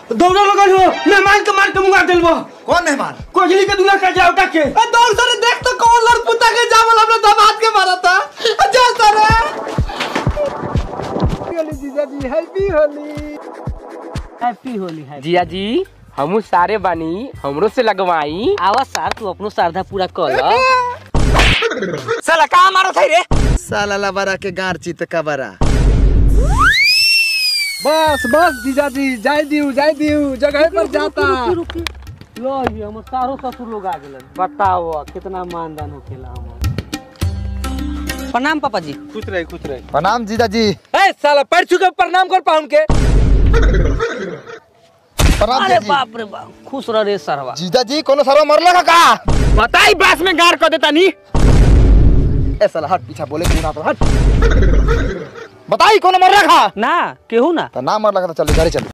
दौड़ा लगल हो मेहमान के मार के मुंगा दिल बो कौन मेहमान कोजली के दूल्हा का जावटा के दौड़ सर देख तो कौन लड़पुता के जावल अपने दामाद के मारा था जा सर जीजा जी हैप्पी होली हैप्पी होली है जिया जी हमू सारे बानी हमरो से लगवाई आवा सार तू अपनो श्रद्धा पूरा कर ल साला का मारो थे रे साला लबरा के गार चित कबरा बस बस जीजा जी जाय दियो जाय दियो जगह पर जाता लो ये हमर सारो ससुर लोग आ गेलन बताओ कितना मानदान होखेला हमर प्रणाम पापा जी खुश रहे खुश रहे प्रणाम जीजा जी ए साला पैर छू प्रणाम कर पाउन के प्रणाम अरे जीजा जी बाप रे बाप खुश रह रे सरवा जीजा जी कोनो सरवा मरला का का बताई बास में गार कर देता नी ए साला हट पीछा बोले क्यों ना तो हट बताई कोनो मरला का ना केहू ना तो ना मरला का तो चल गाड़ी चल